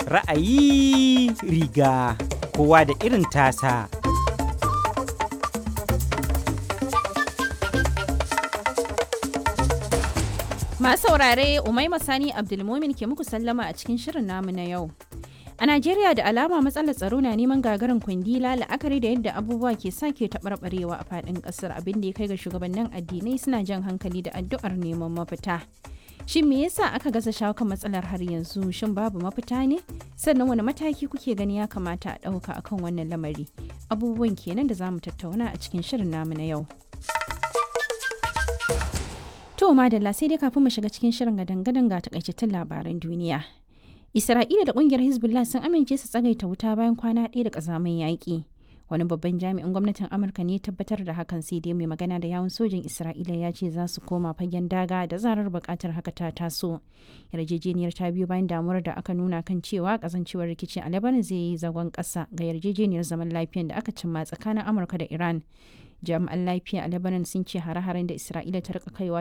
Ra'ayi riga kowa da irin tasa. Masu saurare Umaima Sani Abdulmumin ke muku sallama a cikin shirin namu na yau. A Najeriya da alama matsalar tsaro na neman gagarin kwandila la'akari da yadda abubuwa ke sake taɓarɓarewa a faɗin ƙasar abin da ya kai ga shugabannin addinai suna jan hankali da addu'ar neman mafita. Shin me yasa aka gaza shawo kan matsalar har yanzu? Shin babu mafita ne? Sannan wani mataki kuke gani ya kamata a ɗauka akan wannan lamari? Abubuwan kenan da za mu tattauna a cikin shirin namu na yau. To madalla sai dai kafin mu shiga cikin shirin gadan-gadan ga takaitattun labaran duniya. Isra'ila da kungiyar Hezbollah sun amince su tsagaita wuta bayan kwana ɗaya da ƙazamin yaƙi. Wani babban jami'in gwamnatin Amurka ne tabbatar da hakan sai dai mai magana da yawun sojin Isra'ila ya ce za su koma fagen daga da zarar buƙatar haka ta taso. Yarjejeniyar ta biyo bayan damuwar da aka nuna kan cewa kasancewar rikici a Lebanon zai yi zagon ƙasa ga yarjejeniyar zaman lafiyan da aka cimma tsakanin Amurka da Iran. Jami'an lafiya a Lebanon sun ce hare-haren da Isra'ila ta rika kaiwa